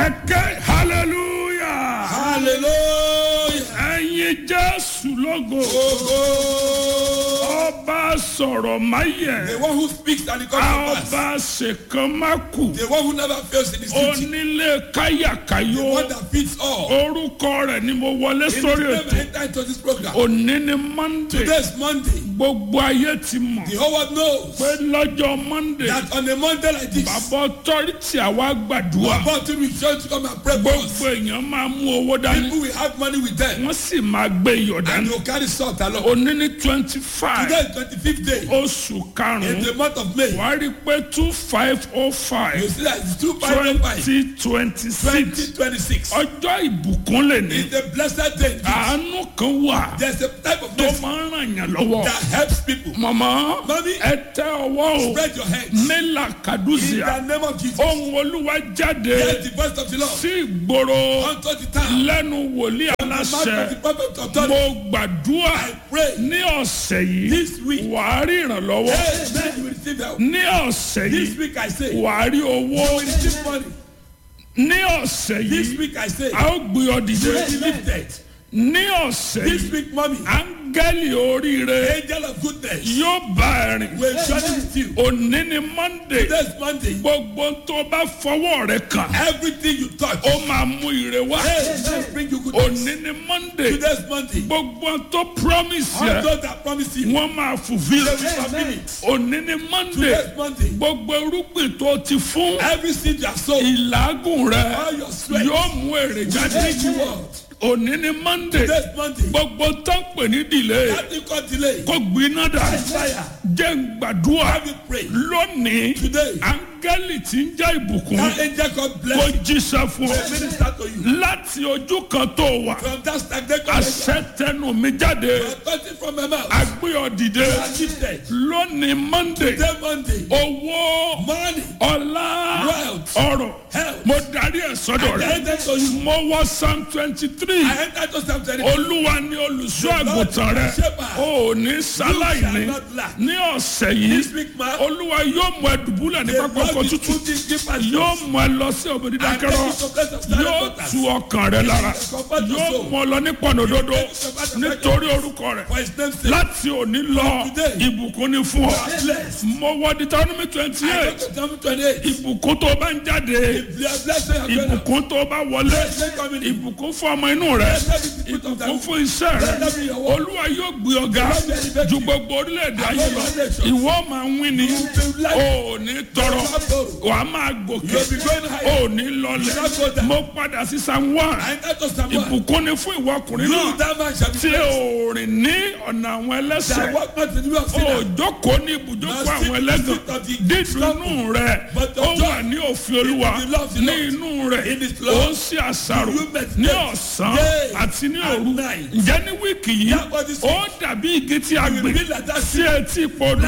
ẹ̀kẹ́ hallelujah hallelujah. ẹ̀yin jésù lógo Ogo. ọba sọ̀rọ̀ máyẹ̀ The one who speaks and it comes to pass. ọba ṣèkan má kù The one who never fails in his duty. onílé The káyàkáyò one that fits all. orúkọ rẹ̀ ni mo wọlé In his sórí name ètò enter into this program. òní ni monday Today is Monday. gbogbo ayé ti mọ̀ The whole world knows pé lọ́jọ́ monday that on a Monday like this, bàbá ọtọ́rìtì àwa gbàdúrà we're about to return to come and pray for us. gbogbo èèyàn máa mú owó dání People will have money with them wọ́n sì máa gbé iyọ̀ and dání they'll carry salt along. òní ní twenty five Today is 25th day oṣù in karùn-ún the month of May. wàá rí i pé two five oh You five see that it's 255 twenty twenty six 2026. ọjọ́ ìbùkún lè ní It's a blessed day. àánú kan wà There's a type of tó mercy máa ń ràn yàn lọ́wọ́ that helps people. mọ̀mọ́ Mami. ẹ tẹ ọwọ́ o Spread your hands. mẹ́là In kàdúzìà the name of Jesus. ohun olúwa jáde Hear the voice of the Lord. sí ìgboro Unto the town. lẹ́nu wòlíì The mouth aláṣẹ of the prophet of mo authority. gbàdúrà I pray. ní ọ̀sẹ̀ yìí This week. wàá rí ìrànlọ́wọ́ Amen. You will receive help. ní ọ̀sẹ̀ This yìí week I say. wàá rí owó You will receive money. ní ọ̀sẹ̀ This yìí week I say. a ó gbé ọ You dìde will be lifted. ní ọ̀sẹ̀ This yìí week, mommy. áńgẹ́lì oríire Angel of goodness. yóò bá ẹ rìn Will journey with you. òní ni monday Today's Monday. gbogbo tó bá fọwọ́ rẹ kàn Everything you touch. ó máa mú ire wá Amen. Bring you goodness. òní ni monday Today's Monday. gbogbo tó promise All yẹ those that promise you. wọ́n máa fulfil They will fulfill it. òní ni monday Today's Monday. gbogbo irúgbìn tó ti fún Every seed you have sown. ìlágùn rẹ All your sweat. yóò mú èrè jáde Thank you, Lord. òní ni monday Today's Monday. gbogbo tó ń pè ní delay That thing called delay. kó gbiná dà Fire. jẹ́ ń gbàdúrà Have you pray. lónìí Today. áńgẹ́lì tí ń jẹ́ ìbùkún That angel called kó blessing. jíṣẹ́ fún ọ Will minister to you. láti ojú kan tó wà From that stagnant condition. àṣẹ tẹnu mi jáde Authority from my mouth. agbé ọ dìde You are lifted. lónìí monday Today Monday. owó Money. ọlá Wealth. ọrọ̀ Health. mo darí ẹ̀ sọ́dọ̀ I rẹ̀ enter to you. mo wọ psalm twenty three I enter to Psalm 23. olúwa ni olùṣọ́ àgùntàn rẹ̀ o ò ní sáláìní ní ọ̀sẹ̀ yìí This week, man. olúwa yóò mú ẹ dùbúlẹ̀ ní pápá ọkọ̀ tútù yóò mú ẹ lọ sí òbí dídákẹ́rọ́ yóò tu ọkàn rẹ lára yóò mú ọ lọ ní pọ̀nòdodo nítorí orúkọ rẹ̀ For his name's sake. láti òní lọ ìbùkún ni fún ọ Bless. mo wọ deuteronomy twenty I eight go to Psalm 28. ìbùkún tó bá ń jáde If you are blessed, you are going to ìbùkún tó bá wọlé Blessed coming in. ìbùkún fún ọmọ inú rẹ ìbùkún fún iṣẹ́ rẹ olúwa yóò gbé ọ̀gá ju gbogbo orílẹ̀-èdè ayé lọ ìwọ máa ń wí ni o ò ní tọrọ wàá máa gòkè You'll be going higher. o ò ní lọlẹ̀ mo padà sí san one I enter to Psalm 1. ìbùkún ni fún ìwọ ọkùnrin You, náà that man shall be tí blessed. o rìn ní ọ̀nà àwọn That ẹlẹ́sẹ̀ walk not in the way of o sinners. jókòó ní ibùjókòó àwọn ẹlẹ́gàn dídùnú rẹ ó wà ní òfin olúwa ní inú rẹ ó ń ṣe àṣàrò ní ọ̀sán àti ní òru ǹjẹ́ ní wíìkì yìí ó dàbí igi tí a gbìn sí etí podò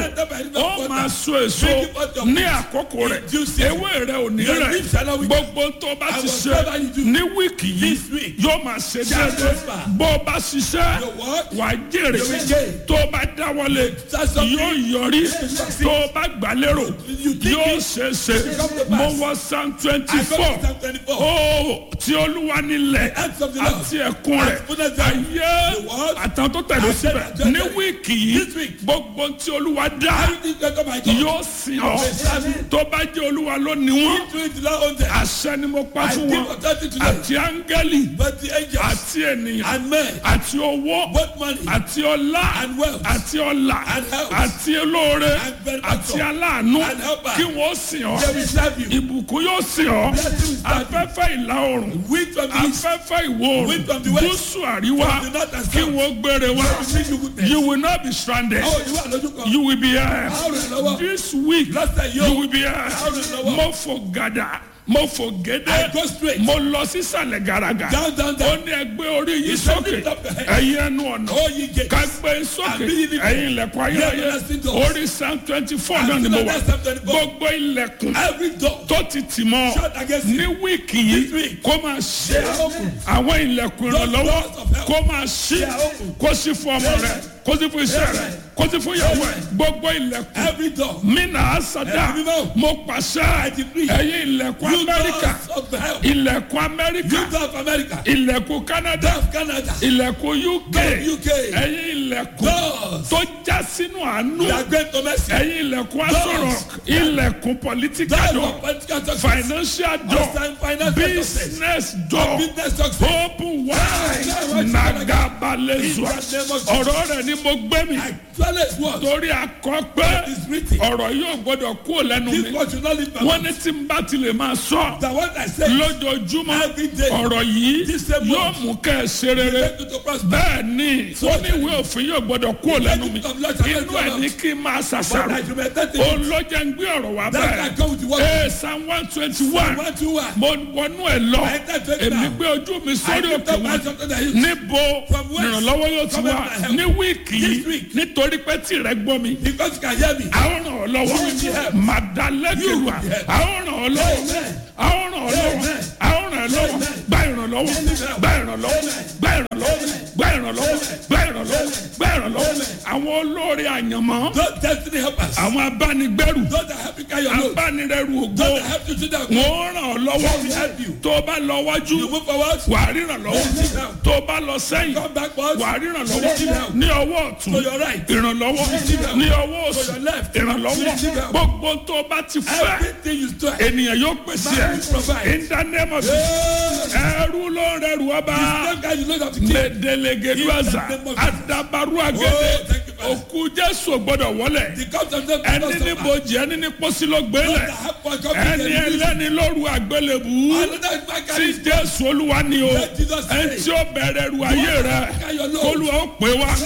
ó máa so èso ní àkókò rẹ̀ ewé rẹ̀ ò ní rẹ̀ gbogbo tó bá ti ṣe ní wíìkì yìí yóò máa ṣe déédéé bó o bá ṣiṣẹ́ wàá jèrè tó o bá dáwọ́lé yóò yọrí tó o bá gbà lérò yóò ṣe é ṣe mo wọ psalm twenty I go four to Psalm 24. ó tí olúwa nílẹ̀ àti ẹ̀kún rẹ̀ ayé àtàwọn tó tẹ̀lé síbẹ̀ ní wíìkì yìí gbogbo tí olúwa dá Everything that come my God. yóò sìn ọ́ tó bá jẹ́ olúwa ló ní wọ́n Do it to that own them. àṣẹ ni mo pa I fún give wọn authority to them. àti áńgẹ́lì But the angels àti ènìyàn and men, àti owó both money àti ọlá and wealth àti ọlà and health àti olóore and benefactor àti aláàánú and helper. kí wọ́n sìn ọ́ they will serve you. ìbùkún yóò sìn ọ́ Blessing will serve you. afẹ́fẹ́ ìlà oòrùn Wind from the east, afẹ́fẹ́ ìwọ̀ Wind oòrùn from the west, gúúsù àríwá from the north and kí south. wọ́n gbére wá they will bring you goodness. you will not be stranded Oh, you are lójú kan. you will be here How rẹ̀ lọ́wọ́. this week Lọ́sẹ̀ you yóò. will be here How rẹ̀ lọ́wọ́. mo fò gàdà mo fò I gédé go straight. mo lọ sísàlẹ̀ gàràgà Down, down, ó down. ní ẹgbẹ́ orí yìí said sókè lift up your head. ẹ̀yin ẹnu ọ̀nà Oh, ye gates. ká gbé sókè And be ye lifted. ẹ̀yin ilẹ̀kùn ayérayé Ye everlasting doors. orí psalm twenty four And náà ni still mo on wà that Psalm 24. gbogbo ilẹ̀kùn Every door tó ti tì mọ́ shut against ní you. wíìkì This yìí week. kó máa ṣe They are open. àwọn ilẹ̀kùn Those ìrànlọ́wọ́ doors of help. kó máa ṣí They are open. kó sí fún ọmọ rẹ kó sí fún iṣẹ́ rẹ kó sí fún ìyàwó ẹ gbogbo ilẹ̀kùn Every door. mina asada Every door. mo pàṣẹ decree. ẹ̀yin ilẹ̀kùn You amẹ́ríkà doors of hell. ilẹ̀kùn amẹ́ríkà You door of America. ilẹ̀kùn canada Door of Canada. ilẹ̀kùn uk Door of UK. ẹ̀yin ilẹ̀kùn Doors. tó já sínú àánú They are great to mercy. ẹ̀yin ilẹ̀kùn asọ̀rọ̀ ilẹ̀kùn political Doors door of political success. financial door Outside financial success. business door Business success. open wide nagabalezua ọ̀rọ̀ rẹ̀ ni mo gbé mi Actually, it's what? torí akọ pé It's written. ọ̀rọ̀ yóò gbọ́dọ̀ kúrò lẹ́nu This mi word should not leave my wọ́n mouth. ní tí n bá ti lè máa sọ The word I say. lójoojúmọ́ Every day. ọ̀rọ̀ yìí This same yóò word. mú kẹ́ ẹ ṣe rere Make you to prosper. bẹ́ẹ̀ ni ó ní ìwé òfin yóò gbọ́dọ̀ kúrò lẹ́nu mi inú ẹ̀ ní kí n máa But ṣàṣàrò I should meditate in it. olójà ń gbé ọ̀rọ̀ wá That I bẹ́ẹ̀ come with the word. ee psalm one twenty one One, two, one. mo wọnú ẹ lọ I enter to it èmi now. gbé ojú mi I sórí lift òkè up my wọn something that is. níbo From whence? ìrànlọ́wọ́ yóò ti Come wá and help. ní wíìkì This yìí week. nítorí pé tìrẹ gbọ́ mi Because you can hear me. àwọn ràn ọ́ lọ́wọ́ You will be helped. màdàlẹ́kìlúà You will be helped. àwọn ràn ọ́ lọ́wọ́ Amen. àwọn ràn ọ́ lọ́wọ́ Amen. àwọn ràn ọ́ lọ́wọ́ Amen. gba ìrànlọ́wọ́ gba ìrànlọ́wọ́ gba ìrànlọ́wọ́ gba ìrànlọ́wọ́ gba ìrànlọ́wọ́ gba ìrànlọ́wọ́ àwọn olórí àyànmọ́ Those destiny helpers. àwọn abánigbẹ́rù Those that help you carry your load. abánirẹ́rù ògo Those that help you to that. wọ́n ràn ọ́ lọ́wọ́ They will help you. tó o bá lọ wájú You move forward. wà á ríran lọ́wọ́ tó o bá lọ sẹ́yìn Come backwards. wà á ríran lọ́wọ́ ní ọwọ́ ọ̀tún To your right. ìrànlọ́wọ́ ní ọwọ́ òsì To your left. ìrànlọ́wọ́ gbogbo tó o bá ti fẹ́ Everything you do. ènìyàn yóò pèsè Man will provide. ẹ̀ in the name of Jesus ẹrú ló ń rẹrù ọba Same guy you load up the king. mẹdẹlẹgẹduaza In the name of adabaru agẹdẹ Oh, thank you, Father. òkú jésù ò gbọdọ̀ wọlé The comes of them. ẹni ní bojì ẹni ní pósí ló gbélé ẹni ẹlẹ́ni lóru àgbélébù Another man tí carry jésù olúwa ni o Let Jesus say. ẹni tí ó bẹ̀rẹ̀ ru ayé rẹ kólúwa ó pè wá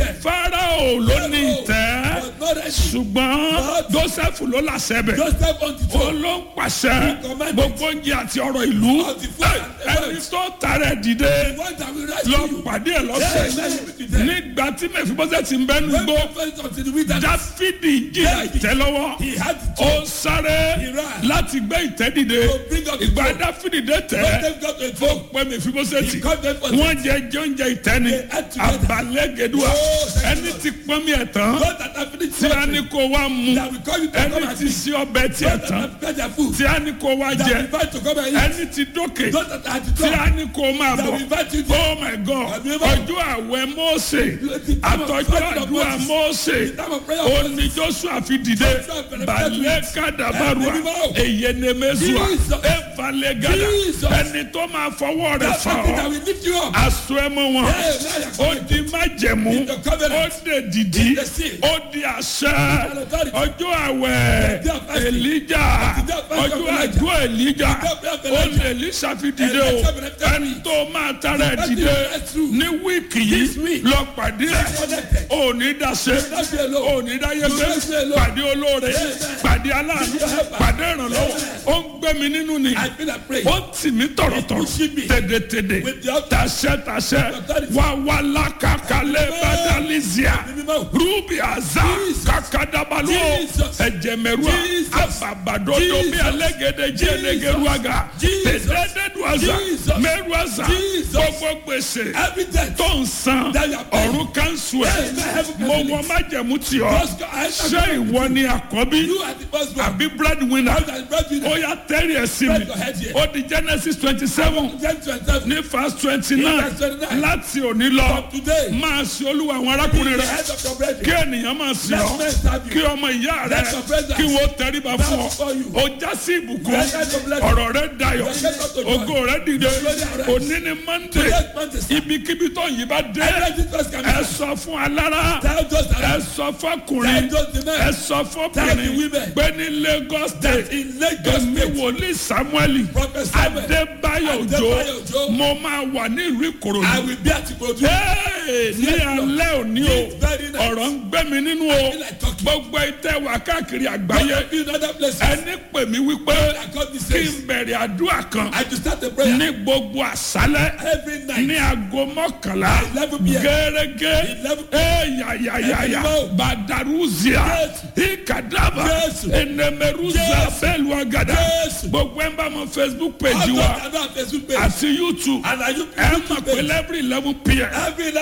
fáráò ló ní ìtẹ́ was not ready. ṣùgbọ́n jósẹ́fù ló làṣẹ bẹ̀ Joseph on the ó throne. ló ń pàṣẹ gbogbo oúnjẹ àti ọ̀rọ̀ ìlú Of the food and the ẹni tó tààrẹ dìde The one that will rise lọ to you. pàdé ẹ lọ́sẹ̀ nígbà tí mẹfibọ́sẹ̀ ti ń bẹ́ When nugbó we first unto the wilderness, dáfídì jìyà ìtẹ́ lọ́wọ́ he had to ó sáré He ran. láti gbé ìtẹ́ dìde To bring up the ìgbà throne. dáfídì dé When tẹ́ them got to a ó throne, pẹ́ mẹfibọ́sẹ̀ tì he called them for wọ́n jẹ jẹ oúnjẹ ìtẹ́ ni They ate together. abalẹ́gẹ̀dùà Oh, thank ẹni you, tí pọ́n mi ẹ̀ tán God that have finished tí a ní something, kó wá mu that will call you to come ẹni and tí eat. sí ọbẹ̀ tiẹ̀ God that tán have prepared their food, tí a ní kó wá that jẹ will invite to come and eat. ẹni tí dókè God that had to tí a come, ní kó máa that bọ̀ will invite you to oh my god Àbí bá- ọjọ́ àwẹ̀ mọ́ọ̀sẹ̀ The time of àtọ́jọ́ fasting of àdúrà Moses. mọ́ọ̀sẹ̀ The time of prayer of ó Moses. ní joshua fi dìde Joshua bẹ̀rẹ̀ balẹ̀ pẹ̀lú- kàdàbàrúà Ẹ̀mí mímọ́. èyẹnẹmẹsùà Jesus. ẹ̀fàlẹ̀ gàdà Jesus. ẹni tó máa fọwọ́ rẹ̀ That's fà something that ọ́ will lift you up. aṣọ ẹmọ wọn Hey, now you're ó di májẹ̀mú In the covenant. ó dè dìdí In the seal. ó di àṣẹ authority. ọjọ́ àwẹ̀ The day of fasting. èlíjà The day of fasting ọjọ́ of Elijah. àjọ èlíjà The day of ó Elijah. lè èlíṣà fi dìde o Elijah bẹ̀rẹ̀ tẹ́lẹ̀. ẹni tó máa tara ẹ̀ The dìde fasting is true. ní wíìkì This yìí week. lọ pàdé ẹ̀ connected. ò ní dáṣe not be alone. ò ní dáyé You gbé not be alone. pàdé olóore Amen. pàdé aláàánú helper. pàdé ìrànlọ́wọ́ ó ń gbé mi nínú ni I feel like praying. ó tì mí tọ̀rọ̀tọ̀rọ̀ pushing me. tèdètèdè With the authority. tàṣẹ tàṣẹ authority. wà wà lákàkálẹ̀ bàdàlísíà Ẹ̀mí mímọ́. rúbì àzá Jesus. kàkàdàbàlú Jesus. ẹ̀jẹ̀mẹ̀rúà Jesus. àbàbàdodo Jesus. bí alẹ́gẹ̀dẹ̀ jí ẹlẹ́gẹ̀rúàgà Jesus. tẹ̀dẹ́dẹ́dùàzà Jesus. mẹ́rùàzà Jesus. gbogbo gbèsè Every death. tó ń san That you are paying. ọ̀run kánṣu ẹ̀ Yes, I have mo a wọ májẹ̀mú tì ọ́ Just go- I- I- ṣé ìwọ ni àkọ́bí You are the first one. àbí breadwinner How that breadwinner. ó yà tẹ́rì ẹ̀ sí mi Spread your head here. ó di genesis twenty seven Ten to yourself. ní verse twenty nine verse 29. láti òní lọ From today. máa ṣe olúwa àwọn arákùnrin The rẹ head of your brethren. kí ènìyàn máa sìn Let ọ́ men serve you. kí ọmọ ìyá rẹ Let your brothers kí wọ́n tẹríba fún ọ before you. ó já sí ìbùkún Let them bless you. ọ̀rọ̀ rẹ dayọ̀ Let them to joy. ògo rẹ dìde Glory arise. òní ni monday Let men serve. ibikíbi tó yìí bá dé Every Jesus can ẹ be. sọ fún alára Tell those ẹ around. sọ fọkùnrin Tell those the men. ẹ sọ Tell fọkùnrin the women. pé ní lagos state In Lagos èmi State. wòlíì samuel Prophet Samuel. adébáyọ̀ òjò Adébáyọ̀ Òjó. mo máa wà ní ìlú I ìkòròdú will be at Ikorodu. Hey, ní alẹ́ òní o This very night. ọ̀rọ̀ ń gbé mi nínú o feel like talking. gbogbo ìtẹ́ wà káàkiri I àgbáyé be in other places. ẹni pè mí wípé I got this kí says. n bẹ̀rẹ̀ àdúrà kan I to start a prayer. ní gbogbo àṣálẹ́ Every night. ní aago mọ́kànlá 11 p.m. gẹ́gẹ́ 11 eyayayaya Ẹ̀mí badaruzia Jésù. ikadaba Jésù. enemeruza Jésù. bẹ́ẹ̀lúwagada Jésù. gbogbo ẹ̀ ń bá mọ facebook All page those wa that are on Facebook page. àti youtube And are you ẹ YouTube mọ̀ pé page? every eleven pm Every eleven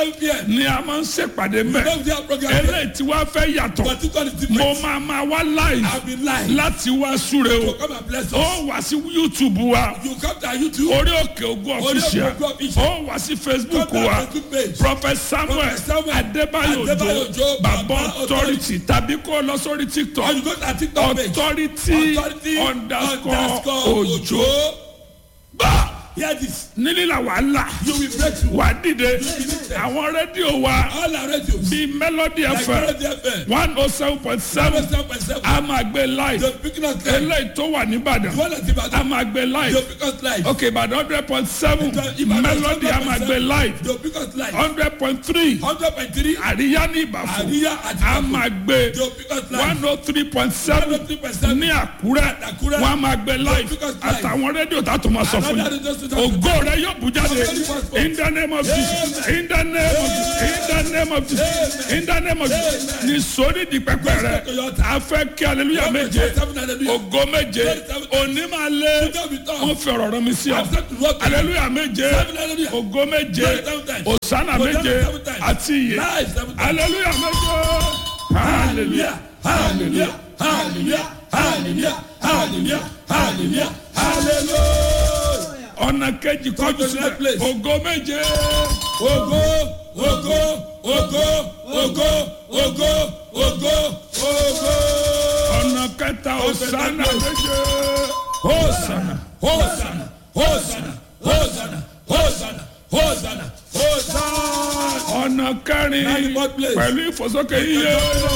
seven p.m. ni a máa ń ṣèpàdé We mẹ́ don't have program here. eléyìí tí wàá fẹ́ yàtọ̀ But this one is mo different. máa máa wá live I've been live. láti wá súre o So come and bless us. ó wá sí youtube wa You come to our YouTube. orí òkè ogun Orí Òkè official Ògo Official. ó wá sí facebook Come to wa our Facebook page. prophet samuel Prophet Samuel adébáyò Adébáyò ojo Òjó, bàbá Bàbá authority tàbí kó lọ sórí Or tiktok you go to our TikTok page. authority Authority underscore ojo bá Hear this. nílìlà wàhálà You will break through. wà dìde be lifted. àwọn rédíò wa All our radios. bíi melody Like fm Melody FM. one oh seven point seven Seven point seven. a máa gbé live The picking us live. eléyìí tó wà nìbàdàn One at a Ibadan. máa gbé The live pick us live. ok ìbàdàn hundred point seven Ibadan melody a máa gbé live The pick us live. hundred point three Hundred point three. àríyá ní ìbàfọ̀ Àríyá àti a Ìbàfọ̀. máa gbé The pick us live. one oh three point seven 103.7 ní àkúrẹ́ Àkúrẹ́. wọ́n a máa gbé live Because live. àtàwọn rédíò tá a tún máa sọ fún Another yín radio station. ògo rẹ yóò bú jáde in the name of jesus in the name of jesus in the name of jesus in the name of jesus ní sórí di pẹpẹ rẹ a fẹ́ kí aleluya méje ògo méje òní máa lé wọ́n fi ọ̀rọ̀ rẹ mi sí ọ aleluya méje ògo méje òsánà méje àti iye aleluya méje hallelujah Hallelujah. Hallelujah. Hallelujah. Hallelujah. Hallelujah. Hallelujah. ọ̀nà kejì kọjú sílẹ̀ ògo méje Ogo, ogo, ogo, ogo, ogo, ogo, ogo. ọ̀nà kẹta òsánà méje Hosanna, Hosanna, Hosanna, Hosanna, Hosanna, Hosanna, Hosanna. ọ̀nà kẹrin God bless. pẹ̀lú ìfòsókè iye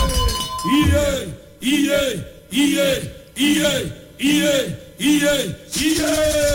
Iye, iye, iye, iye, iye, iye, iye.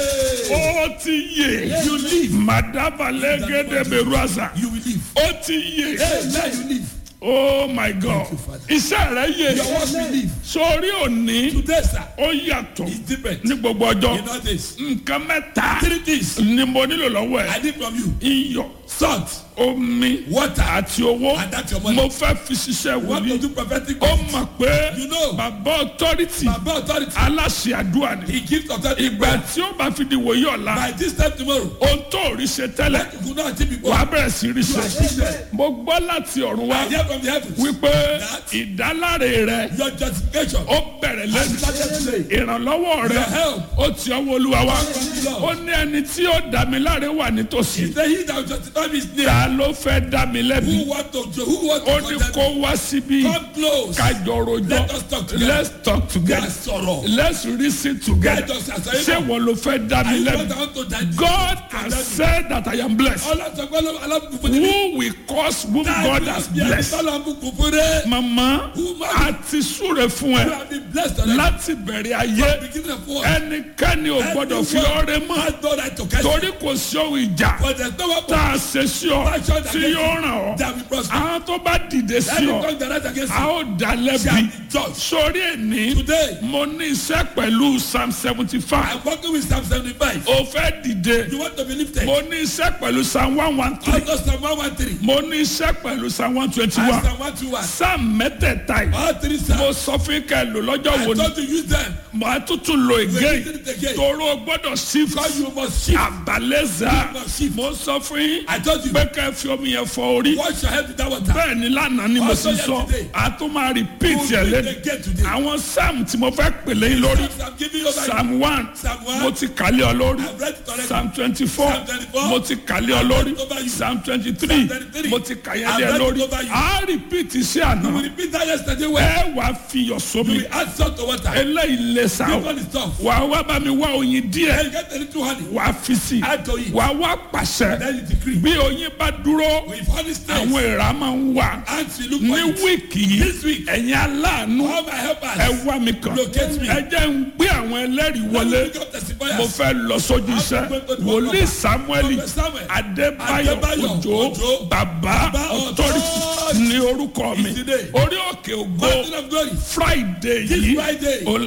ó ti yè You live, madaba lẹ́gẹ́dẹ́ bẹ̀rù àṣà you will live. ó ti yè Hey, now you live. oh my god iṣẹ́ rẹ yè Your work will live. sórí òní Today, sir, ó yàtọ̀ is different. ní gbogbo ọjọ́ You know this. nǹkan mẹ́ta Three things ni mo nílò lọ́wọ́ ẹ̀ I need from you. iyọ̀ Salt, omi water, àti owó and that's your money. mo fẹ́ fi ṣiṣẹ́ What to wòlíì do prophetic ó work. mọ̀ pé You know. bàbá ọtọ́rìtì Baba authority. aláṣẹ àdúrà ni He gives authority. ìgbà tí ó bá fi di wòye ọ̀la By this time tomorrow, ohun tó rí ṣe tẹ́lẹ̀ you could not achieve before. wàá bẹ̀rẹ̀ sí rí You ṣe achieve them. mo gbọ́ láti ọ̀run wá I hear from the heavens. wípé That- ìdáláre rẹ Your justification. ó bẹ̀rẹ̀ I lẹ́nu started today. ìrànlọ́wọ́ rẹ Your help. ó ti ọwọ́ olúwa wá From the Lord. ó ní ẹni tí ó dá mi láre wà nítòsí He said, He that will justify me is near. ta ló fẹ́ dá mi lẹ́bi Who want to who want ó to ní condemn kó me? wá síbí Come close. kájọ rojọ́ Let us talk together. let's talk together Let's sorrow. let's reason together Let us answer. ṣé wọn ló fẹ́ dá mi I lẹ́bi want to die. God has said that I am blessed Ọlọ́sọ̀gbọ́n alábùkún fún mi. who will cause whom God has blessed Ọlọ́bùkún fún rẹ̀. mama Who man? a ti súre fún You ẹ have been blessed already. láti bẹ̀rẹ̀ ayé Beginning of war. ẹnikẹ́ni ò gbọ́dọ̀ fi ọrẹ mọ́ Has no right to catch you. torí kò sí ohun ìjà But there's no weapon tá a ṣe sí ọ tí yóò ràn ọ́ that will prosper. àwọn tó bá dìde sí Any ọ tongue that rise against a you ó dá lẹ́bi shall be judged. sórí ẹni Today, mo ní iṣẹ́ pẹ̀lú psalm seventy five I'm working with Psalm 75. o fẹ́ dìde You want to be lifted? mo ní iṣẹ́ pẹ̀lú psalm one one three Also Psalm 113. mo ní iṣẹ́ pẹ̀lú psalm one twenty And one Psalm 121. psalm mẹ́tẹ̀ẹ̀ta yìí All three mo Psalms. sọ fún kẹ́ lò lọ́jọ́ I wo ni thought to use them. mo á tuntun lo We again did it again. toro gbọ́dọ̀ shift Because you must shift. àbálẹ́zà You must shift. mo sọ fún yín I told you. pé kẹ́ fi omi yẹn fọ orí Wash your head with that water. bẹ́ẹ̀ ni lánàá ni mo Also sì sọ yesterday. a tún máa repeat You ẹ̀ will lẹ́nu read again today. àwọn psalm tí mo fẹ́ pè lẹ́yìn lórí Psalms I'm giving you over psalm one Psalm one. mo ti kàlẹ́ ọ lórí I've read it already. psalm twenty four Psalm 24. mo ti kàlẹ́ ọ lórí I've read it over you. psalm twenty three Psalm 23. mo ti kàyẹ́ I've lẹ́ read it lórí over you. a repeat iṣẹ́ We àná repeat that yesterday well. ẹ wàá fi yọ̀ sómi You will add salt to water. eléyìí lè sá o This one is tough. wà á wá bá mi wá oyin díẹ̀ Then you get a little honey. wà á fi sí Add to it. wà á wá pàṣẹ Then you decree. bí oyin bá dúró With honey stays. àwọn èèrà máa ń wà Ants will look ní for it. wíìkì yìí This week. ẹ̀yin aláàánú All my helpers. ẹ wá mi kàn Locate me. ẹ jẹ́ ń gbé àwọn ẹlẹ́rìí wọlé Pick up testifiers. mo fẹ́ lọ sójú iṣẹ́ wòlíì samuel Prophet Samuel. adébáyọ̀ Adébáyọ̀ òjò Òjó. bàbá Bàbá authority Authority. ní orúkọ mi Is the day. orí òkè ògo Mountain of glory. friday This yìí Friday. ó la máa bẹ̀rẹ̀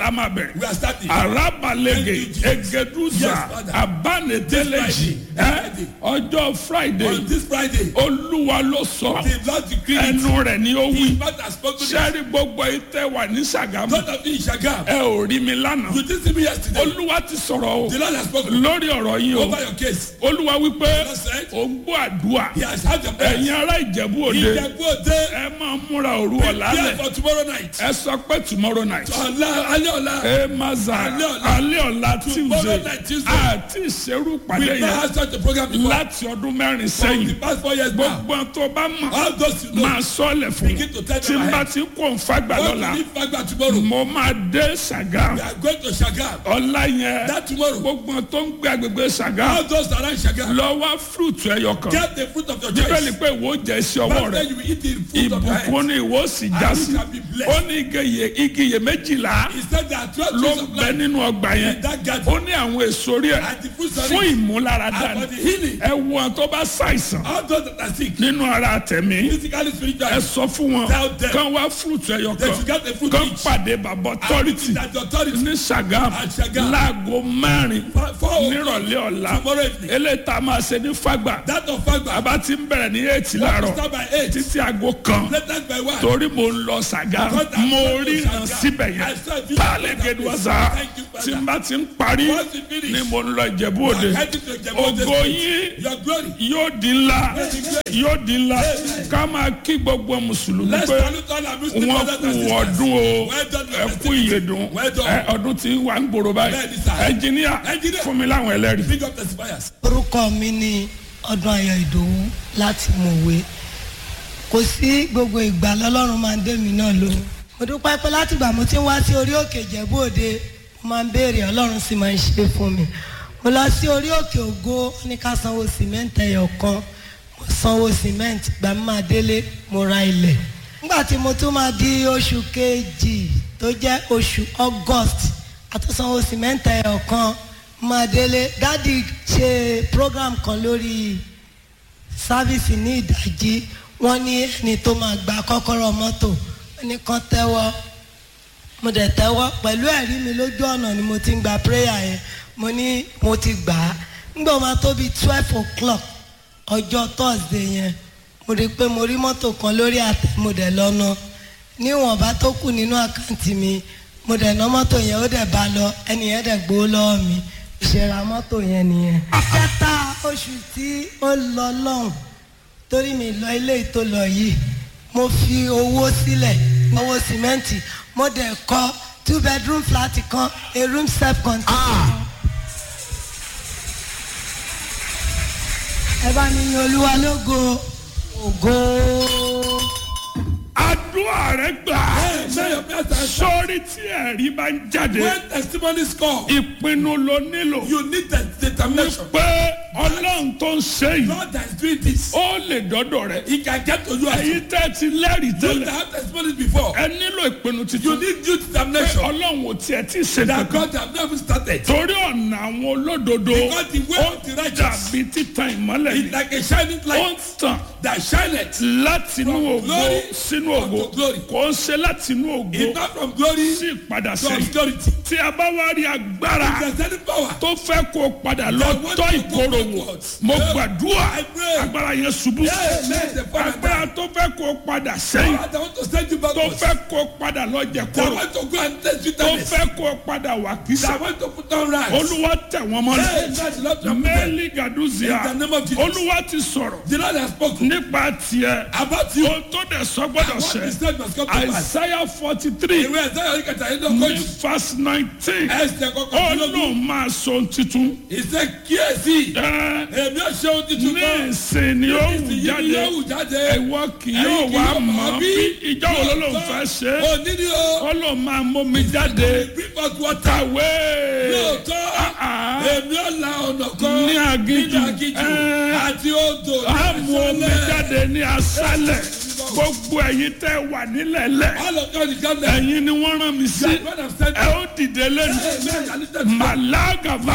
bẹ̀rẹ̀ We are starting. arabalege Thank you, Jesus. egeduza Yes, Father. abaneteleji This ẹ Friday. ọjọ́ friday On this Friday, olúwa ló sọ the Lord decreed it. ẹnu rẹ̀ ni ó wí His mouth has spoken it. sẹ́rí gbogbo ìtẹ́ wà ní sàgámù God of you in Shagam. ẹ ò rí mi lánàá You didn't see me yesterday. olúwa ti sọ̀rọ̀ o The Lord has spoken lórí ọ̀rọ̀ yín o over your case. olúwa wípé Lord said, ò ń gbọ́ àdúrà He has had your prayers. ẹ̀yin ará ìjẹ̀bú òde Ìjẹ̀bú òde. ẹ máa múra òru ọ̀la Prepare lẹ̀ for tomorrow night. ẹ sọ pé tomorrow night Ọ̀la alẹ́ ọ̀la. ẹ máa zà Alẹ́ ọ̀la. alẹ́ ọ̀la Tomorrow tuesday night Tuesday. àti ìṣerú pàdé We never yẹn had such a program before. láti ọdún mẹ́rin For the sẹ́yìn past four years now. gbogbo tó bá mọ̀ All those you know. máa sọ́ọ̀lẹ̀ fún Begin to tell tí them n bá ahead. ti kó n fagbà What lọ́la to leave Fagba tomorrow. mo máa dé sàgá We are going to Shagam. ọ̀la yẹn That tomorrow. gbogbo tó ń gbé agbègbè sàgá All those around Shagam. lọ wá fúrúùtù ẹyọ kan Get the fruit of your bíbélì choice. pé ìwọ jẹ sí ọwọ́ But rẹ then you will eat the fruit of your ìbùkún hand. ni ìwọ sì já And sí you shall be blessed. ó ní igi iye- igi iye méjìlá He said there are twelve ló trees ń of bẹ life nínú ọgbà yẹn in that ó garden. ní àwọn èso rí ẹ And the fruits of fún it ìmúláradá are ni for the healing. ẹ wo àwọn tó bá ṣàìsàn All those that are sick. nínú ara tẹ̀mí Physically, ẹ spiritually. sọ fún wọn Tell them. kán wá fúrúùtù ẹyọ They kan should get the fruit kán each. pàdé bàbá authority That the authority. ní sàgám At Sàgám. láago mẹ́rin For- for- nírọ̀lẹ́ ọ̀la Tomorrow evening. eléyìí tá a máa ṣe ní fagbà That of Fagba. bàbá ti ń bẹ̀rẹ̀ ní eight láàárọ̀ Start by eight. títí aago kan Let that by one. torí mo ń lọ sàgá Because I'm mo going to ríran Sàgá. síbẹ̀ I yẹn saw a video pálẹ̀ of that gẹ̀dùwàsá place. Thank you, Father. tí n bá ti ń parí Once you finish, ni mo ń lọ ìjẹ̀bú òde I'm heading to Ìjẹ̀bú Òde ògo State. yín Your glory. yóò di ńlá yóò di ńlá ká máa kí gbogbo mùsùlùmí Let's pé salute all our Muslim wọ́n brothers kú and sisters. ọdún o Well done, ẹ Mr. kú ìyèdùn Well done. ẹ ọdún tí ń wà ń gbòòrò báyìí Bẹ́ẹ̀ni, sir. ẹnjìníà Engineer. fún mi láwọn ẹlẹ́rìí. Big up testifiers. orúkọ mi ní ọdún ayọ̀ ìdòwú láti mọ̀wé kò sí gbogbo ìgbà lọ́lọ́run máa ń dé mi náà lóhùn mo dúpẹ́ pé látìgbà mo ti ń wá sí orí òkè ìjẹ̀bú òde mo máa ń béèrè ọlọ́run sì máa ń ṣe fún mi mo lọ sí orí òkè ògo ó ní ká sanwó sìmẹ́ǹtì ẹyọ kan mo sanwó sìmẹ́ǹtì gbà mí máa délé mo ra ilẹ̀ nígbà tí mo tún máa di oṣù kejì tó jẹ́ oṣù august àtúnsanwó sìmẹ́ǹtì ẹyọ kan máa délé dádì ṣe program kan lórí sáfíìsì ní ìdájí wọ́n ní ẹni tó máa gba kọ́kọ́rọ́ mọ́tò wọ́n ní kán tẹ́wọ́ mo dẹ̀ tẹ́wọ́ pẹ̀lú ẹ̀rí mi lójú ọ̀nà ni mo ti ń gba prayer yẹn mo ní mo ti gbà á nígbà máa tó bíi twelve o'clock ọjọ́ thursday yẹn mo rí i pé mo rí mọ́tò kan lórí àtẹ mo dẹ̀ lọ́nà níwọ̀nba tó kù nínú àkáǹtì mi mo dẹ̀ ná mọ́tò yẹn ó dẹ̀ bá lọ ẹni yẹn dẹ̀ gbowó lọ́wọ́ mi ìṣẹ̀ra mọ́tò yẹn nìyẹn. kẹta oṣù tí ó lọ lọ́hùn torí mi lọ ilé ìtò lọ yìí mo fi owó sílẹ̀ owó sìmẹ́ǹtì mo dẹ̀ kọ́ two bedroom flat kan a room self contained kan. ẹ bá mi yin olúwa lógo ògo. àdúrà rẹ gbà Hey, may your prayers are answered. sórí tí ẹ̀rí bá ń jáde When testimonies come, ìpinnu ló nílò you need the determination. pé ọlọ́run tó ń ṣe yìí God that is doing this, ó lè dọ́dọ̀ rẹ̀ He can get to you as èyí you tẹ́ ti lẹ́rìí that tẹ́lẹ̀ have testimonies before. ẹ nílò ìpinnu You titun need due pé determination. ọlọ́run ò tiẹ̀ tí ì ṣe That kankan God have never started. torí ọ̀nà àwọn olódodo Because the way ó of the righteous dàbí títan ìmọ́lẹ̀ is ni like a shining ó ń light tàn that shineth. láti inú From ògo glory sínú ògo unto glory. kò ń ṣe láti inú ògo It's not from glory sí ìpadà to sẹ́yìn obscurity. tí a bá wá rí agbára There's any power. tó fẹ́ kó padà lọ That want tọ́ to go ìkorò wò backwards. mo Yeah. gbàdúrà I pray. agbára yẹn ṣubú Yeah, let the power agbára tó fẹ́ kó padà sẹ́yìn Power that want to send you tó backwards. fẹ́ kó padà lọ jẹ That kóró want to go and test you tó darkness. fẹ́ kó padà wà kísà That want to put on rags. olúwa tẹ̀ wọ́n mọ́lẹ̀ Hey, that's not your problem. mẹ́lì gàdúzìá In the name of Jesus. olúwa ti sọ̀rọ̀ The Lord has spoken nípa tiẹ̀ about you. ohun tó dẹ̀ sọ gbọ́dọ̀ What ṣẹ is said must come to pass. àìsáyà forty three Ìwé ẹ̀sẹ̀ yóò kẹta yín ní lọ́kọ́jù. verse nineteen Ẹsẹ̀ kọ̀ọ̀kan ó tí ló lóun máa sọ ohun titun Ìṣe kíyèsí. ẹ Èmi ò ṣe ohun tuntun ní kan. ìsìn ni ó wù Ìsìn yìí jáde yóò wù jáde. ẹ̀wọ́ kì Ẹ̀yin yóò kì wá yóò mọ̀ mọ̀ bí bí. ìjọ wo ló lóun fẹ́ ṣe é Òní ni o. ó lóun máa mú mi jáde Bring us water. kàwé Lóòótọ́. Ah, ah. Èmi ò la ọ̀nà kan. Ní aginjù. Ní aginjù. Ẹ́. Àti odò. ní á mú omi aṣálẹ̀. jáde ní aṣálẹ̀ gbogbo ẹ̀yin tẹ́ wà nílẹ̀lẹ̀ All of God is God there. ẹ̀yin ni wọ́n rán mi sí God have sent ẹ ó dìde lẹ́nu Amen. I listen to màlágàbà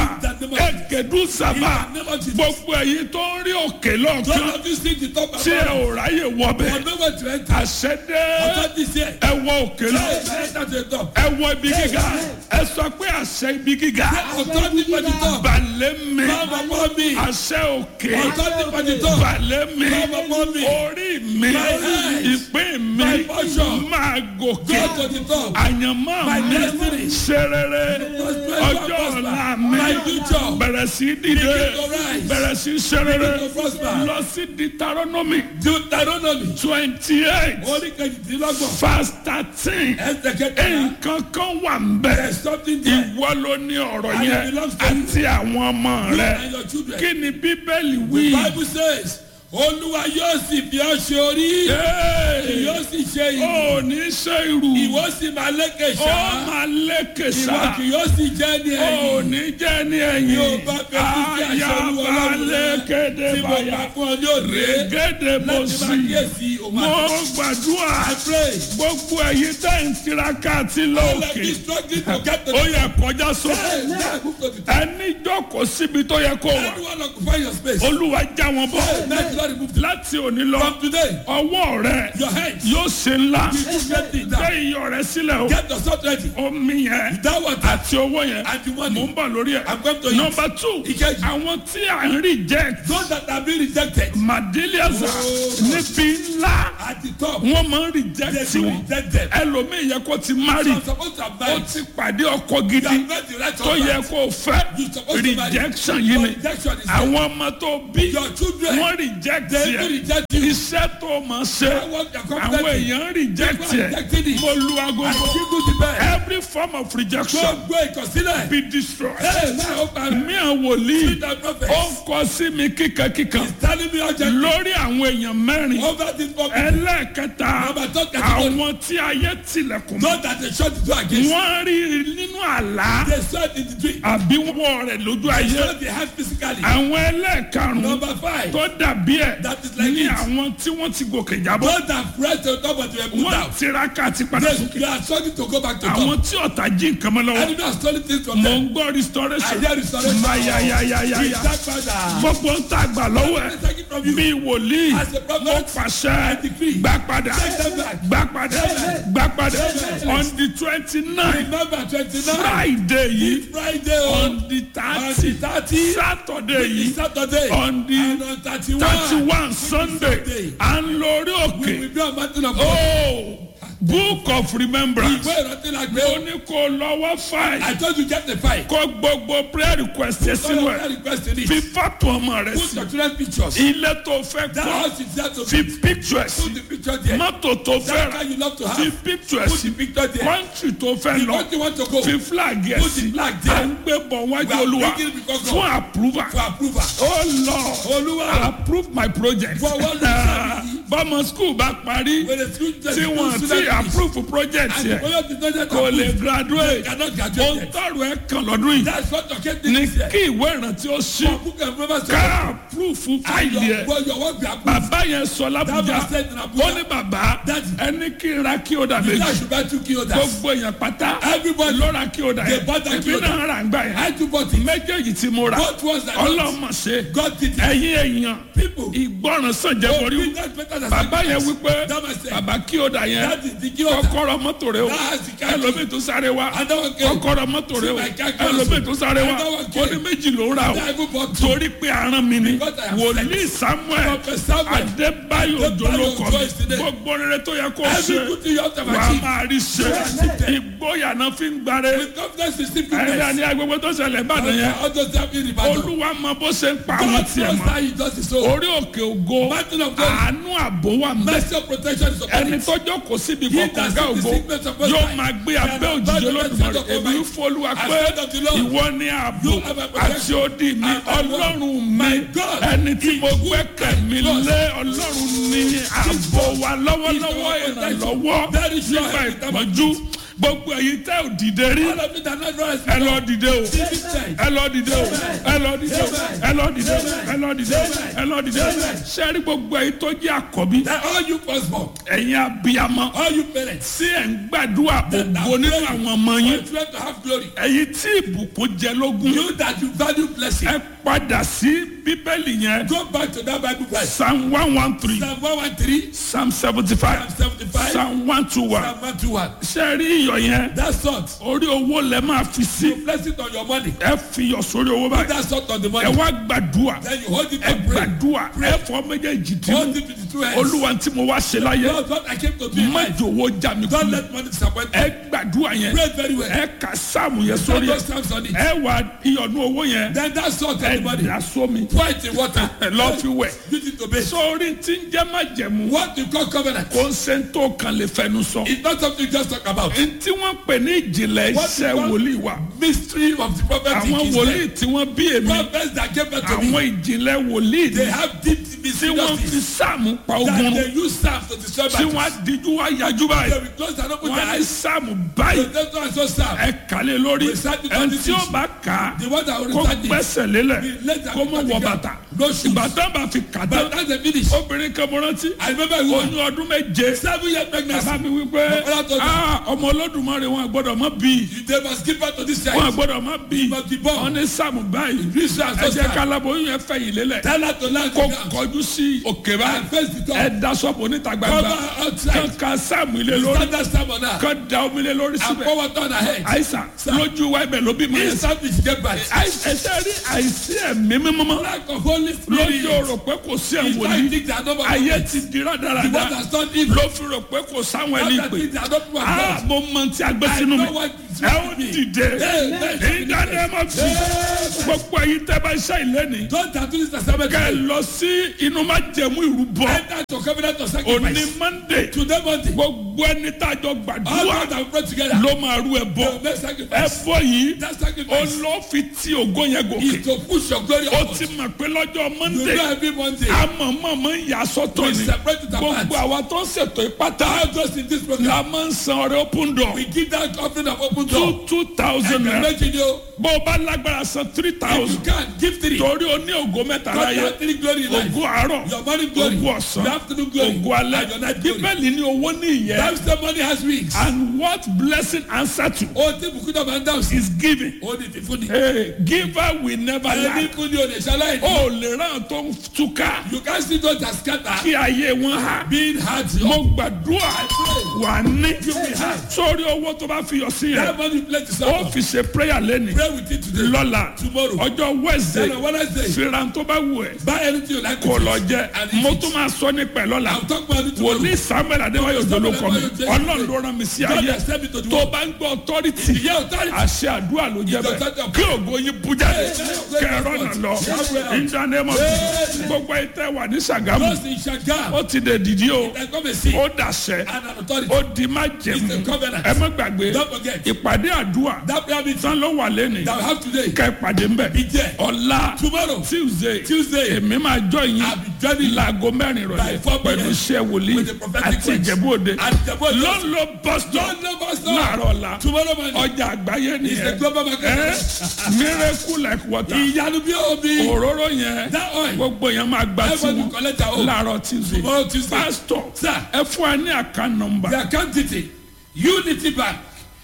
ẹgẹdùsàbà In the name of Jesus. gbogbo ẹ̀yin tó ń rí òkè Don't lọ́ọ̀kan have you seen the top tí ẹ ò ráyè wọbẹ̀ But nowhere to enter. àṣẹdé Authority is here. ẹ wọ òkè lọ Amen. Enter to the top. ẹ wọ ibi gíga ẹ sọ pé àṣẹ ibi gíga Authority for the top. balẹ̀ mi Come upon me. àṣẹ òkè Authority for the top. balẹ̀ mi Come upon me. orí mi head. ìpín mi My portion. máa gòkè Go to the top. àyànmọ́ My mi destiny. ṣe rere Prosper, ọjọ́ prosper. ọ̀la mi My future. bẹ̀rẹ̀ sí dìde Begin to rise. bẹ̀rẹ̀ sí ṣe rere Begin to prosper. lọ sí Deuteronomy Deuteronomy. twenty eight Orí kejìdínlọ́gbọ̀n. verse thirteen Ẹsẹ̀ kẹta. nǹkan kan wà ń bẹ̀ There's something there. ìwọ ló ní ọ̀rọ̀ And it yẹn belongs to you. àti àwọn ọmọ You rẹ and your children. kí ni bíbélì The wí. Bible says, Olúwa yóò sì fi ọ́ ṣe orí. Hey! Yóò sì ṣe ìlú. ó ní ṣe irú Ìwọ sì máa lékè ó ṣá. máa lékè Ìwọ sá kì yóò sì jẹ́ ní ó ẹ̀yìn. ní jẹ́ ní ẹ̀yìn Yóò bá fẹ́ kí kí àṣẹ Olúwa ayaba Ọlọ́run rẹ lékéde tí mo báyà gbà fún ọ ní òde. régédé bó Láti máa sí kíyèsí òun mo àti. gbàdúrà I pray. gbogbo ẹ̀yin tẹ́ ń tiraka àti All of lóòkè you struggling to get to ó the yẹ kọjá sókè Hey, now move to the top. ẹni jókòó síbi tó yẹ kó wà Anyone occupy your space. olúwa já wọn bọ́ Hey, now you don't remove them. láti òní lọ From today, ọwọ́ rẹ your hands. yóò ṣe ńlá You do great things gbé now. iyọ̀ rẹ sílẹ̀ o Get yourself ready. omi yẹn That water àti owó yẹn and the mò money. ń bọ̀ lórí ẹ̀. I'm going to use. nọmba two Ìkejì. àwọn tí à ń reject Those that have been rejected madeliaza Oh. níbi ńlá at the top, wọ́n máa ń they reject do wọn reject them. ẹlòmíì yẹ kó ti So marry I'm supposed to have ó married. ti pàdé ọkọ You gidi have met the right tó yẹ husband. kó fẹ́ You supposed to marry. rejection yìí ni But rejection is there. àwọn ọmọ tó bí Your children, wọ́n reject they yẹ do reject you. iṣẹ́ tó máa ṣe I want your àwọn confidence. èèyàn reject People yẹ rejecting it. mo lu I agogo give you the best. every form of rejection Gbogbo ìkọsílẹ̀. be destroyed. Hey, now open. mi àwọn wòlíì Read the prophet. ó ń kọ sí mi kíkankíkan He's telling me urgently. lórí àwọn èèyàn mẹ́rin Over this problem. ẹlẹ́ẹ̀kẹta Number two category. àwọn tí ayé tilẹ̀kùn mọ́ Not that they shut the door against. wọ́n rí nínú àlá They saw it in the dream. àbí wọ́n rẹ̀ lójú They ayé saw the hand physically. àwọn ẹlẹ́ẹ̀karùn-ún Number five. tó dàbí ẹ̀ That is like ní it. àwọn tí wọ́n ti gòkè jábọ́ Those that pressed on top of the put wọ́n down. tiraka àti padà They, sókè they are struggling to go back to àwọn top. tí ọ̀tá jí nǹkan mọ́ lọ́wọ́ Enemy are stealing things from mò them. ń gbọ́ restoration I hear restoration. mayayayaya That father. gbogbo ń tà gbà lọ́wọ́ ẹ̀ Take it from you. bí wòlíì As a prophet, mo pàṣẹ decree. gbà padà Take them back. gbà padà gbà padà Amen. on the twenty nine Remember twenty-nine. friday yìí Friday on on the on thirty the thirty. saturday yìí Saturday. on the And on thirty-one. thirty one sunday Sunday. à ń lórí We òkè will be on mountain of God. oh book of remembrance Ìwé ìrántí la gbé. ó ní kó lọ́wọ́ fáì I told you get the fight. kó gbogbo prayer request yẹn All sínú of ẹ̀ that request in it. fi fọ́tò ọmọ rẹ Put sí your children's pictures. ilé tó fẹ́ That kọ́ house is there to fi be. picture sí Put the picture there. mọ́tò tó fẹ́ That rà car you love to fi have. picture Put sí the picture there. country tó fẹ́ The lọ country want to go. fi flag yẹn Put the sí flag à there. ń gbé bọ̀ wájú We are olúwa bringing it because of- fún approval For approval. oh lord Olúwa. approve my project For what reason? bọ́mọ school bá parí When the school tí wọ́n ti approve project And the yẹn project is not yet kò lè approved. graduate Cannot ohun graduate yet. tọrọ ẹ kàn lọ́dún yìí That's what your kid ní thinks here. kí ìwé ìrántí ó ṣí For book and remember ká approve And fáìlì your, ẹ well, your work be approved. bàbá yẹn sọ That lábújá was said in ó Abuja. ní bàbá Daddy. ẹni kí n ra kí ó dà You méjì should buy two kilos. gbogbo èèyàn pátá Everybody. ló ra kí ó dà They yẹn bought that èmi kí ó dà. náà rà ń gbà I yẹn too bought it. méjèèjì tí mo rà Both ones I got. ọlọ́mọ ṣe God did it. ẹ̀yin èèyàn People. ìgbọràn sàn jẹ́ Oh, borí bring that better than bàbá yẹn sacrifice. wípé That was said. bàbá kí ó dà yẹn That is the kilo. kọ́kọ́rọ́ mọ́tò rẹ o That's the car key. ẹlòmíì tó sáré wa And that one came. kọ́kọ́rọ́ mọ́tò rẹ o See my car key ẹlòmíì also. tó sáré wa And that one ó came. ní méjì ló ń rà o That I even bought two. torí pé aràn mi ni Because I am wòlíì samuel Prophet Samuel. adébáyò Adébáyò jolókọ Ojo is today. gbogbo rere tó yẹ kó Every ṣe good thing you have to wà á achieve. máa rí ṣe ìgboyà náà fi ń gbáre With confidence is ẹ̀rí simpleness. àní agbègbè tó ṣẹlẹ̀ ìbàdàn yẹn All those that be in the battle. olúwa mọ bó ṣe ń pa àwọn God tiẹ̀ knows mọ́ how he does his own. orí òkè ògo Mountain of God. àánú àbò wà mẹ́ Mercy of protection is upon ẹni it. tó jókòó síbi He kọ̀ọ̀kan that gá sees the ògo sickness of God yóò die. máa gbé And abẹ́ above òjijì the olódùmarè presence of èmi Almighty. ń fọlúwa I pé said unto the Lord, ìwọ ní ààbò You have a protection. àti odi mi And I will. ọlọ́run mi My God ẹni tí is mo good gbẹ́kẹ̀ and mi trust. lé ọlọ́run ní ààbò wa lọ́wọ́lọ́wọ́ He's our protection. ìrànlọ́wọ́ Very sure nígbà every time of ìpọ́njú gbogbo èyí tẹ́ ò dìde rí All of you that not rise ẹ lọ dìde o This is time. ẹ lọ dìde o ẹ lọ dìde o ẹ lọ dìde o ẹ lọ dìde o ẹ lọ dìde o sẹ́rí gbogbo èyí tó jẹ́ àkọ́bí That all you firstborn, ẹ̀yin abiyamọ all you parents, tí ẹ̀ ń gbàdúrà ògo nínú àwọn ọmọ yín you try to have glory. ẹ̀yin tí ìbùkún jẹ lógún You that you value blessing, ẹ padà sí bíbélì yẹn go back to that Bible verse. psalm one one three Psalm 113, psalm seventy five Psalm 75, psalm one two one Psalm 121. sẹ́rí iyọ̀ yẹn That salt, orí owó lẹ máa fi sí you bless it on your money. ẹ fi iyọ̀ sórí owó báyìí That salt on the ẹ money. wá gbàdúrà Then you hold it ẹ and pray. gbàdúrà ẹ fọ méjèèjì tí Hold it with the two hands. olúwa tí mo wá ṣe láyé Lord, what I came to do in má life. jòwó já mi Don't kú let money disappoint me. ẹ gbàdúrà yẹn Pray very well. ẹ kà sáàmù yẹn Put sórí those ẹ stamps on it. ẹ wà iyọ̀nù owó yẹn Then that salt on ẹ the money. dà sómi Pour it in water. ẹ lọ́ fi wẹ̀ Use it to bathe. sórí tí ń jẹ́ má jẹ̀mú What you call covenant kò ń ṣe ń tó kan lè fẹnu sọ is not something you just talk about. ntí wọ́n pè ní ìjìnlẹ̀ What iṣẹ́ you want- wòlíì wa Mystery of the prophetic àwọn is wòlíì there. tí wọ́n bí èmi Prophets that gave birth to me, àwọn ìjìnlẹ̀ wòlíì they ni have deep tí wọ́n fi mysteries sáàmù pa that ogun they use staff to destroy tí wọ́n battles. á díjú wá yájú They báyìí will close and open wọ́n their á eyes. sáàmù So báyìí that's why I saw staff. ẹ kàlẹ́ lórí Recite it ẹni on the tí ó teach. bá kà á The one that will kó recite it. gbẹ́sẹ̀ lélẹ̀ The letter kó mọ̀ wọ bàtà No shoes. ìbátan bá fi kà But tán that's the finish. obìnrin kan mo rántí I remember a woman, oyún ọdún méje seven years pregnancy. bàbá mi wí pé Bàbá tó dà. "Ah, ọmọ olódùmarè wọn gbọ́dọ̀ mọ́ bí They must give birth to this wọn child. gbọ́dọ̀ mọ́ bí must be born. wọn ní sáàmù báyìí This child ẹ so jẹ́ sad. kálábóyún yẹn fẹ̀yìn lélẹ̀ Tell her to land kó on ground. kọjú sí òkè báyìí And face the top. ẹ da sọ́ọ̀bù níta gbangba Cover outside. kan ka sáàmù ilé lórí Stand that stamp on her. kan da omi ilé lórí And síbẹ̀ pour water on her head. àìsàn lójú wa ibẹ̀ ló bí mọ́ yẹn Instant she get back. ẹsẹ̀ rí àìsí ẹ̀mí mímọ́ Lack of Holy Spirit. lójú rò pé kò sí It's ẹ̀wọ̀n like ní things that no one ayé knows. ti di The one rádaràda that's done evil. ló fi rò pé kò sáwọn ẹni Other pè things that don't want ah God. mo mọ ti agbé I sínú mi know what is ẹ ó with me. dìde Amen. ìdáná ma fi gbogbo ẹyin tẹ bá ṣe ìlẹ́ni Don't tattoo this assignment. kẹ lọ sí inú má jẹmú ìrúbọ Enter to covenant of òní sacrifice. monday Today Monday. gbogbo ẹni tá a jọ All gbàdúrà God have brought together. ló máa rú ẹ bọ They will make ẹ sacrifice. bọ yìí That sacrifice olófin tí ògo yẹn gòkè is to push your glory ó upward. ti mọ̀ pé lọ́jọ́ You monday know every Monday. amọ̀mọ̀mọ̀ ń yà sọ́tọ̀ We ni separate it apart. gbogbo àwa tó ń ṣètò ìpátá All those in this program. la máa ń san ọrẹ open door We give that offering of open door. two two thousand And naira imagine you. bó o bá lágbára san three If you thousand can, give three. torí o ní ògo mẹ́ta God láyé has three glory in life. ògo àárọ̀ Your morning glory. ògo ọ̀sán Your afternoon glory. ògo alẹ́ And your night glory. bíbélì ní owó ní ìyẹn That's the money has wings. and what blessing answer to O ti bùkún náà máa ń dáhùn sí. is giving O ní fífún ni. hey, giver will never Ẹni lack fún ni o lè ṣaláì ní. o lè ràn tó ń túká You can see those that scatter. kí ayé wọn hà Being hard. mo gbàdúrà wà ní sórí owó tó bá fi yọ sí That yẹn money play to ó serve. fi ṣe prayer lẹ́nu Pray with it today. lọ́la Tomorrow. ọjọ́ wednesday Then on Wednesday. fìràn tó bá wù ẹ́ Buy anything you like. kò with lọ it. jẹ And mo eat tún it. máa sọ nípa ẹ̀ lọ́la I'll talk about it tomorrow. wòlíì samuel adéwáyò jọlọ kọ mi Adéwáyò Jọlọ. ọlọ́run ló rán mi sí God ayé has sent me to the tó world. bá ń gbọ́ authority Ìyá authority. àṣẹ àdúrà ló jẹ Ìjọ bẹ́ẹ̀ tọ́jú. kí ògo yín bú jáde Hey, kẹrọ náà lọ Hey. ìdánimọ̀ Hey. gbogbo ìtẹ́ wà ní sàgámù Those in Shagam. ó ti dẹ̀ dìdí o They come and see. ó dàṣẹ And an authority. ó di má jẹ̀mú It's a covenant. ẹ má gbàgbé Don't forget. ìpàdé àdúrà That prayer meeting tán ló wà lẹ́nu that we have today. kẹ́ ìpàdé ń bẹ̀ Be there. ọ̀la Tomorrow. tuesday Tuesday. èmi máa jọ yín I'll be joining láago mẹ́rin by rọ̀lẹ́ 4 p.m. pẹ̀lú iṣẹ́ wòlíì with the prophetic àti words. ìjẹ̀bú òde And Ìjẹ̀bú Òde. lọ́nlọ́ bọ́sítọ̀ Don't know about stuff. láàárọ̀ ọ̀la Tomorrow morning. ọjà àgbáyé It's a nìyẹn global market. ẹ miracle like water Ìyanu bí omi. òróró yẹn That oil. gbogbo yẹn máa gba Everybody tiwọn collect their own. láàárọ̀ tuesday Tomorrow Tuesday. pastor Sir. ẹ fún wa ní àká nọmba The account detail. Unity Bank.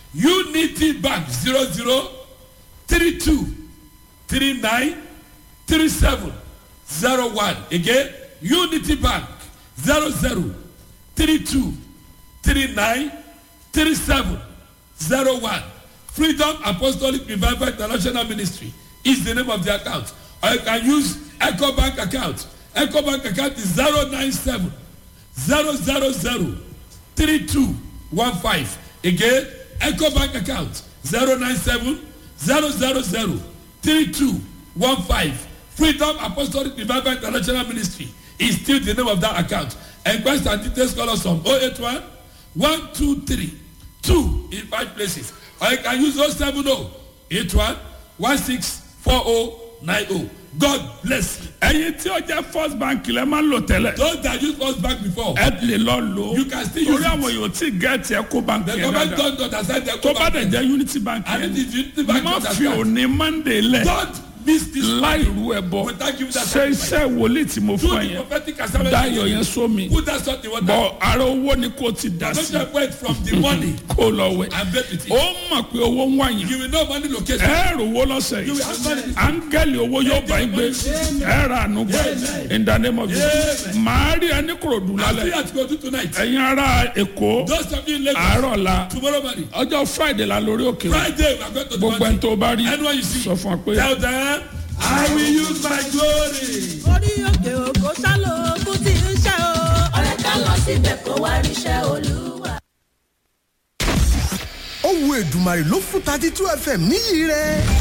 Unity Bank. Zero zero three two three nine three seven zero one. Again. Unity Bank. Zero zero three two three nine three seven zero one. Freedom Apostolic Revival International Ministry is the name of the account. Or you can use Echo Bank account. Echo Bank account is zero nine seven zero zero zero three two one five. Again, Echo Bank account zero nine seven zero zero zero three two one five. Freedom Apostolic Revival International Ministry is still the name of that account. Enquest and details call us on 081 123 2 in five places. Or you can use 070 81 164090. God bless you. ẹyin tí ó jẹ́ first bank lẹ́ máa ń lò tẹ́lẹ̀ Those that use first bank before, ẹ lè lọ lò ó You can still use torí it. àwọn yóò tí gẹ̀ẹ́tì ẹ kó bank the yẹn government dáadáa don't understand their tó bá dẹ̀ government. jẹ́ unity bank And yẹn it is unity bank má that fi understand. òní monday lẹ̀ Don't miss this láì rú ẹ bọ Without giving that ṣe sacrifice. iṣẹ́ wòlíì tí mo Do fún ẹ the yẹn prophetic assignment. dáyọ̀ yẹn sómi Put that salt in water. bọ̀ ara owó ni kò ti dà Don't sí just wait from the money kó lọ wẹ̀ and bet with ó it. mọ̀ pé owó ń wáyìn You will know money location. ẹ rò owó lọ́sẹ̀ You yìí will have money. áńgẹ́lì owó yóò bá yín gbé ẹ ra àánú gbé in the name of Jesus màá rí ẹni kúròdú I see lálẹ́ what you go do tonight. ẹ̀yin ará èkó Those of you in Lagos, àárọ̀ la tomorrow morning, ọjọ́ friday la lórí òkè o. Friday, we are going to the gbogbo ẹni mountain. tó bá rí Anyone you see, sọ fún ọ pé tell them, I will use my glory. orí òkè òkò sálò kú tí ń ṣe o. ọ̀rẹ́ ká lọ síbẹ̀ kó wá ríṣẹ́ olúwa. ó wu èdùmàrè ló fún thirty two fm níyì rẹ̀